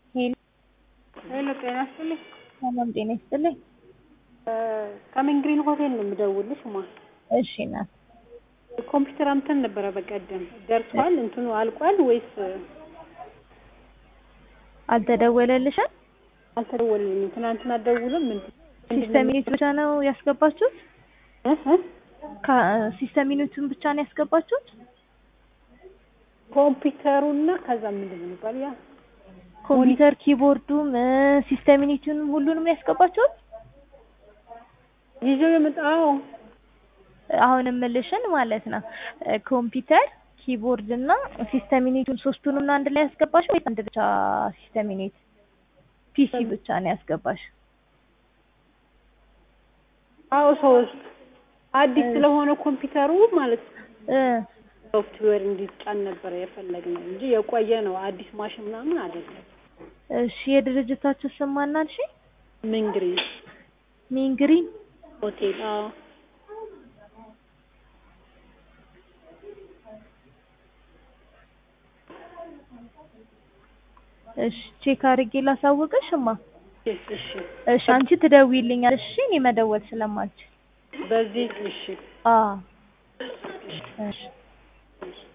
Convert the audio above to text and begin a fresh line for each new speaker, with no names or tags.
ሄሎ
ሄሎ ጤና ይስጥልኝ።
ሰላም ጤና ይስጥልኝ።
ከሜንግሪን ሆቴል ነው የምደውልሽ ማ
እሺ እናት
ኮምፒውተር አምተን ነበረ በቀደም ደርሷል? እንትኑ አልቋል ወይስ
አልተደወለልሽም?
አልተደወለልኝም። ትናንትና ደውልም ምን
ሲስተም ዩኒት ብቻ ነው ያስገባችሁት? ሲስተም ዩኒቱን ብቻ ነው ያስገባችሁት?
ኮምፒውተሩና ከዛ ምንድን ነው የሚባለው ያ
ኮምፒውተር ኪቦርዱም ሲስተም ዩኒቱንም ሁሉንም ነው ያስገባችሁት?
ይዤው የመጣው
አሁን የምልሽን ማለት ነው ኮምፒውተር ኪቦርድ እና ሲስተም ዩኒቱን ሶስቱንም ነው አንድ ላይ ያስገባሽ ወይስ አንድ ብቻ ሲስተም ዩኒት ፒሲ ብቻ ነው ያስገባሽ?
አዎ ሶስት አዲስ ስለሆነ ኮምፒውተሩ ማለት ሶፍትዌር እንዲጫን ነበረ የፈለግነው እንጂ የቆየ ነው። አዲስ ማሽን ምናምን አይደለም።
እሺ የድርጅታችሁ ስም ማን አልሽ?
ሚንግሪን
ሚንግሪን
ሆቴል። አዎ
እሺ ቼክ አድርጌ ላሳውቅሽ እማ።
እሺ እሺ
እሺ አንቺ ትደውይልኛለሽ እሺ እኔ መደወል ስለማልችል
በዚህ እሺ
አዎ እሺ